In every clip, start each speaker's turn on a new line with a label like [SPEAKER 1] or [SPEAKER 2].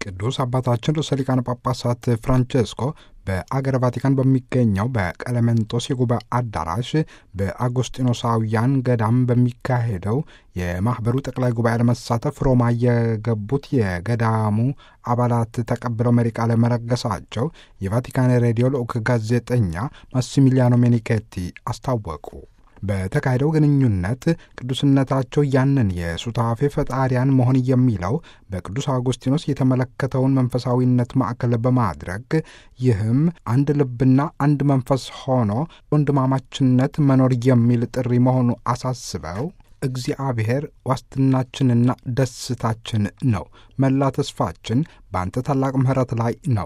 [SPEAKER 1] ቅዱስ አባታችን ርዕሰ ሊቃነ ጳጳሳት ፍራንቼስኮ በአገረ ቫቲካን በሚገኘው በቀለሜንጦስ የጉባኤ አዳራሽ በአጎስጢኖሳውያን ገዳም በሚካሄደው የማኅበሩ ጠቅላይ ጉባኤ ለመሳተፍ ሮማ የገቡት የገዳሙ አባላት ተቀብለው መሪ ቃለ መለገሳቸው የቫቲካን ሬዲዮ ልዑክ ጋዜጠኛ ማሲሚሊያኖ ሜኒኬቲ አስታወቁ። በተካሄደው ግንኙነት ቅዱስነታቸው ያንን የሱታፌ ፈጣሪያን መሆን የሚለው በቅዱስ አውጉስጢኖስ የተመለከተውን መንፈሳዊነት ማዕከል በማድረግ ይህም አንድ ልብና አንድ መንፈስ ሆኖ ወንድማማችነት መኖር የሚል ጥሪ መሆኑ አሳስበው እግዚአብሔር ዋስትናችንና ደስታችን ነው። መላ ተስፋችን በአንተ ታላቅ ምሕረት ላይ ነው።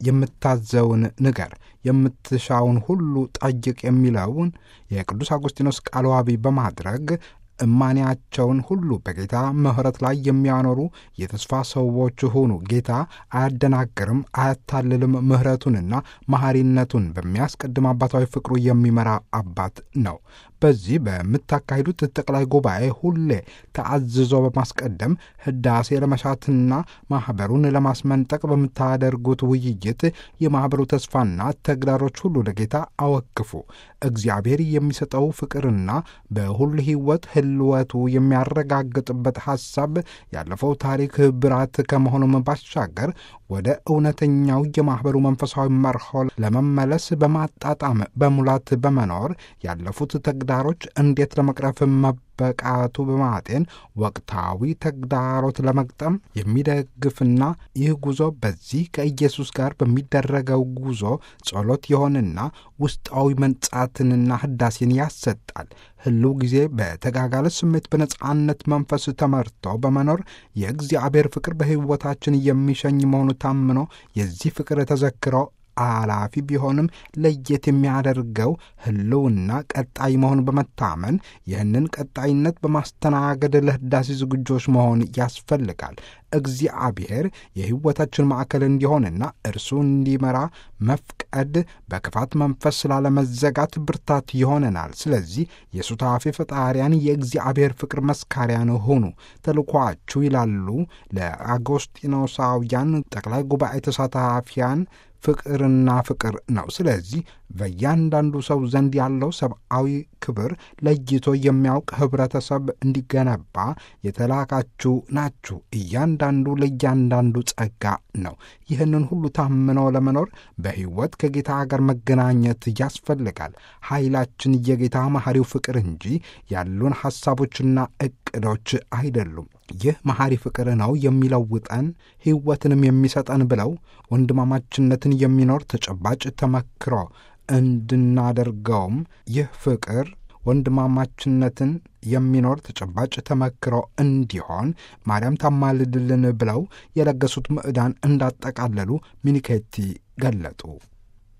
[SPEAKER 1] የምታዘውን ንገር፣ የምትሻውን ሁሉ ጠይቅ የሚለውን የቅዱስ አውጉስጢኖስ ቃል ዋቢ በማድረግ እማንያቸውን ሁሉ በጌታ ምሕረት ላይ የሚያኖሩ የተስፋ ሰዎች ሁኑ። ጌታ አያደናግርም፣ አያታልልም። ምሕረቱንና መሐሪነቱን በሚያስቀድም አባታዊ ፍቅሩ የሚመራ አባት ነው። በዚህ በምታካሂዱት ጠቅላይ ጉባኤ ሁሌ ተአዝዞ በማስቀደም ህዳሴ ለመሻትና ማኅበሩን ለማስመንጠቅ በምታደርጉት ውይይት የማኅበሩ ተስፋና ተግዳሮች ሁሉ ለጌታ አወክፉ። እግዚአብሔር የሚሰጠው ፍቅርና በሁሉ ሕይወት ህልወቱ የሚያረጋግጥበት ሐሳብ ያለፈው ታሪክ ብራት ከመሆኑም ባሻገር ወደ እውነተኛው የማኅበሩ መንፈሳዊ መርሆ ለመመለስ በማጣጣም በሙላት በመኖር ያለፉት ተግዳሮች እንዴት ለመቅረፍ መበቃቱ በማጤን ወቅታዊ ተግዳሮት ለመግጠም የሚደግፍና ይህ ጉዞ በዚህ ከኢየሱስ ጋር በሚደረገው ጉዞ ጸሎት የሆንና ውስጣዊ መንጻትንና ህዳሴን ያሰጣል። ህልው ጊዜ በተጋጋለ ስሜት በነጻነት መንፈስ ተመርቶ በመኖር የእግዚአብሔር ፍቅር በሕይወታችን የሚሸኝ መሆኑ ታምኖ የዚህ ፍቅር ተዘክሮ አላፊ ቢሆንም ለየት የሚያደርገው ህልውና ቀጣይ መሆን በመታመን ይህንን ቀጣይነት በማስተናገድ ለህዳሴ ዝግጆች መሆን ያስፈልጋል። እግዚአብሔር የሕይወታችን ማዕከል እንዲሆንና እርሱ እንዲመራ መፍቀድ በክፋት መንፈስ ላለመዘጋት ብርታት ይሆነናል። ስለዚህ የሱታፌ ፈጣሪያን የእግዚአብሔር ፍቅር መስካሪያን ሁኑ ተልኳችሁ ይላሉ ለአጎስጢኖሳውያን ጠቅላይ ጉባኤ ተሳታፊያን ፍቅርና ፍቅር ነው። ስለዚህ በእያንዳንዱ ሰው ዘንድ ያለው ሰብአዊ ክብር ለይቶ የሚያውቅ ህብረተሰብ እንዲገነባ የተላካችሁ ናችሁ። እያንዳንዱ ለእያንዳንዱ ጸጋ ነው። ይህንን ሁሉ ታምነው ለመኖር በሕይወት ከጌታ ጋር መገናኘት ያስፈልጋል። ኃይላችን የጌታ መሐሪው ፍቅር እንጂ ያሉን ሐሳቦችና ዕቅዶች አይደሉም። ይህ መሐሪ ፍቅር ነው የሚለውጠን ሕይወትንም የሚሰጠን ብለው ወንድማማችነትን የሚኖር ተጨባጭ ተመክሮ እንድናደርገውም ይህ ፍቅር ወንድማማችነትን የሚኖር ተጨባጭ ተመክሮ እንዲሆን ማርያም ታማልድልን ብለው የለገሱት ምዕዳን እንዳጠቃለሉ ሚኒኬቲ ገለጡ።